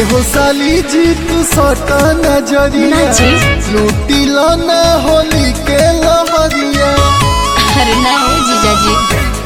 एहो साली जी तू सटा नजरिया ना जी। लूटी लो ना होली के लहरिया अरे ना है जीजाजी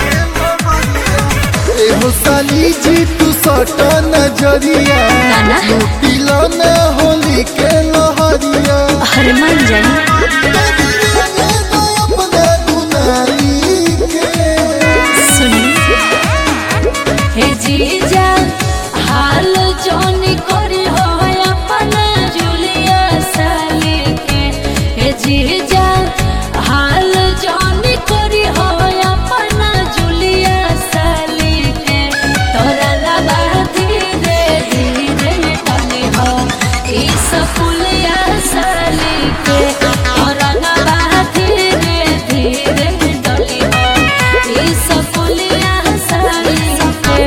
एहो साली जी तू सटा नजरिया ना ना लूटी लो ना होली के लहरिया अरे मान जाए अपना दुनाली के सुनी हे जीजा हाल जोन करी हो अपना जुलिया साली के हे जीजा हाल जोन करी हो अपना जुलिया साली के तोरा लबा धीरे धीरे टली हो ई सफुलिया साली के तोरा लबा धीरे धीरे टली हो ई सफुलिया साली के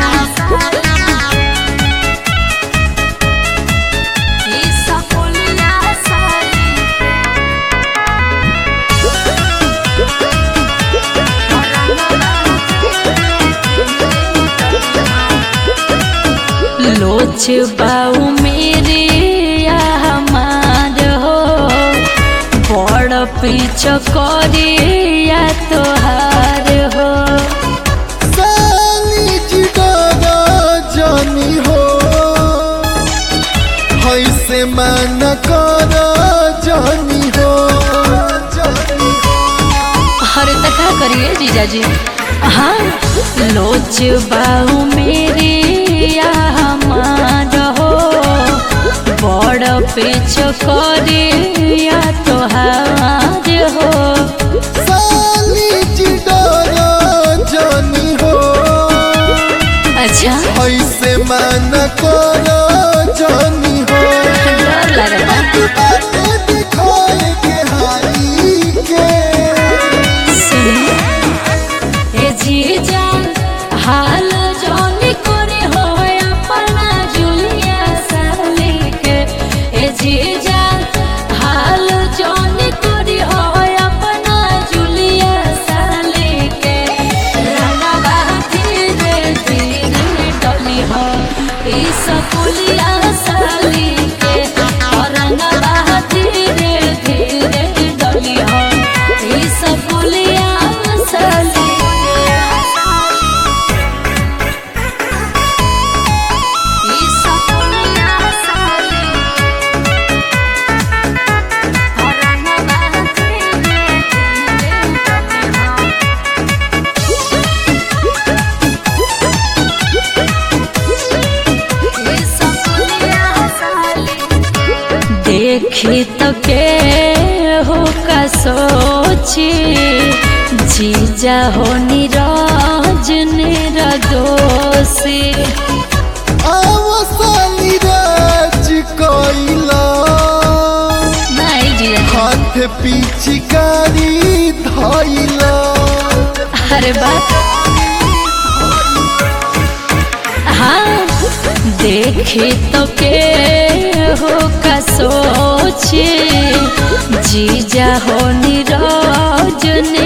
ई सफुलिया साली लोच बाऊ मेरे या हमार हो बड़ पीछ करे या तोहार हो साली जी डरा जानी हो ऐसे मन कर जानी हो जानी अरे तो क्या करिए जीजाजी हाँ लोच बाऊ मेरे या हमार हो बड़ पीछ करे या तोहार हो साली जी डरा जानी हो अच्छा ऐसे मन कर जानी हो डर लगता बातें दिखाए के हाई के सुनी ए जीजा हाल जौन करे हो अपना जुलिया साली के ए जीजा हाल जौन करे हो अपना जुलिया साली के रंगवा धीरे धीरे डली हो ई सकुलिया साली के रंगवा धीरे धीरे डली हो ई सकुलिया साली ई सकुलिया साली रंगवा धीरे धीरे डली हो देखी तो के हो का सोची जीजा हो निराज निरदोषी आवा साली राज कोइला नहीं जीजा हाथ पिचकारी धइला अरे बात हाँ देखे तो के हो का सोचे जीजा हो निराज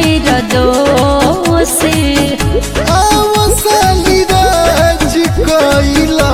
निरदोषी आवा साली राज कोइला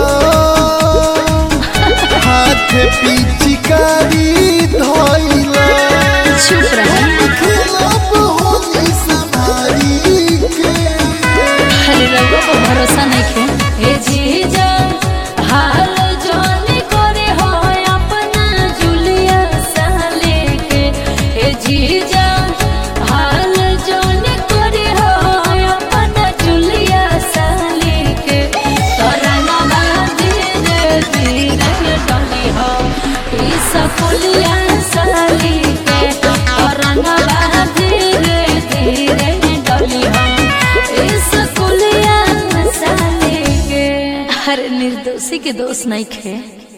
हाथ पिचकारी धइला चुप रहा खिलाफ होली संभारी के अरे रघु को भरोसा नहीं खे हे जीजा हाल जोन करे हो अपना जुलिया साले के हे जीजा हाल जोन करे हो अपना जुलिया साले के तोरा नामा धीरे धीरे डली हो ई सकुलिया साली के तोरा नामा धीरे धीरे डली हो इस कुलिया साले के हर निर्दोषी के दोष नहीं खे